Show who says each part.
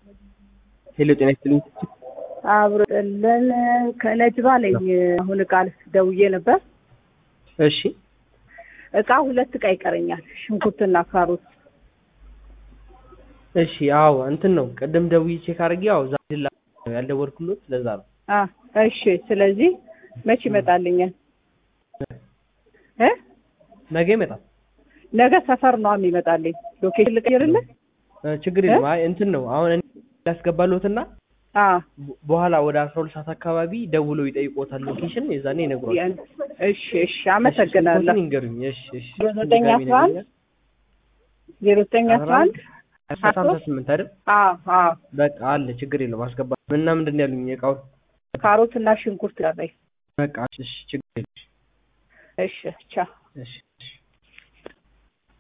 Speaker 1: ሄሎ ጤና ይስጥልኝ።
Speaker 2: አብሮለን ከነጅባ ነኝ። አሁን እቃ ደውዬ ነበር።
Speaker 1: እሺ
Speaker 2: እቃ ሁለት እቃ ይቀረኛል፣ ሽንኩርትና ካሮት።
Speaker 1: እሺ አዎ እንትን ነው ቅድም ደውዬ ቼክ አድርጌ ያው ዛሬ ላ ያልደወልኩሎት ለዛ ነው።
Speaker 2: አ እሺ። ስለዚህ መቼ ይመጣልኛል? እ
Speaker 1: ነገ ይመጣል።
Speaker 2: ነገ ሰፈር ነው የሚመጣልኝ። ሎኬሽን ልቀይርልህ?
Speaker 1: እ ችግር የለም። አይ እንትን ነው አሁን እኔ ላስገባሎትና
Speaker 2: አ
Speaker 1: በ- በኋላ ወደ አስራ ሁለት ሰዓት አካባቢ ደውለው ይጠይቆታል ሎኬሽን፣ የዛኔ ይነግሯል።
Speaker 2: እሽ እሺ፣ አመሰግናለሁ።
Speaker 1: ይንገሩኝ። እሺ እሺ
Speaker 2: ዘጠኝ አስራ አንድ ዜሮ ዘጠኝ አስራ አንድ
Speaker 1: ሀምሳ ስምንት አይደል?
Speaker 2: አ አ
Speaker 1: በቃ አለ ችግር የለም አስገባ እና ምንድን ነው ያሉኝ እቃው
Speaker 2: ካሮትና ሽንኩርት ቀረኝ።
Speaker 1: በቃ እሺ ችግር የለም
Speaker 2: እሺ ቻው።
Speaker 1: እሺ እሺ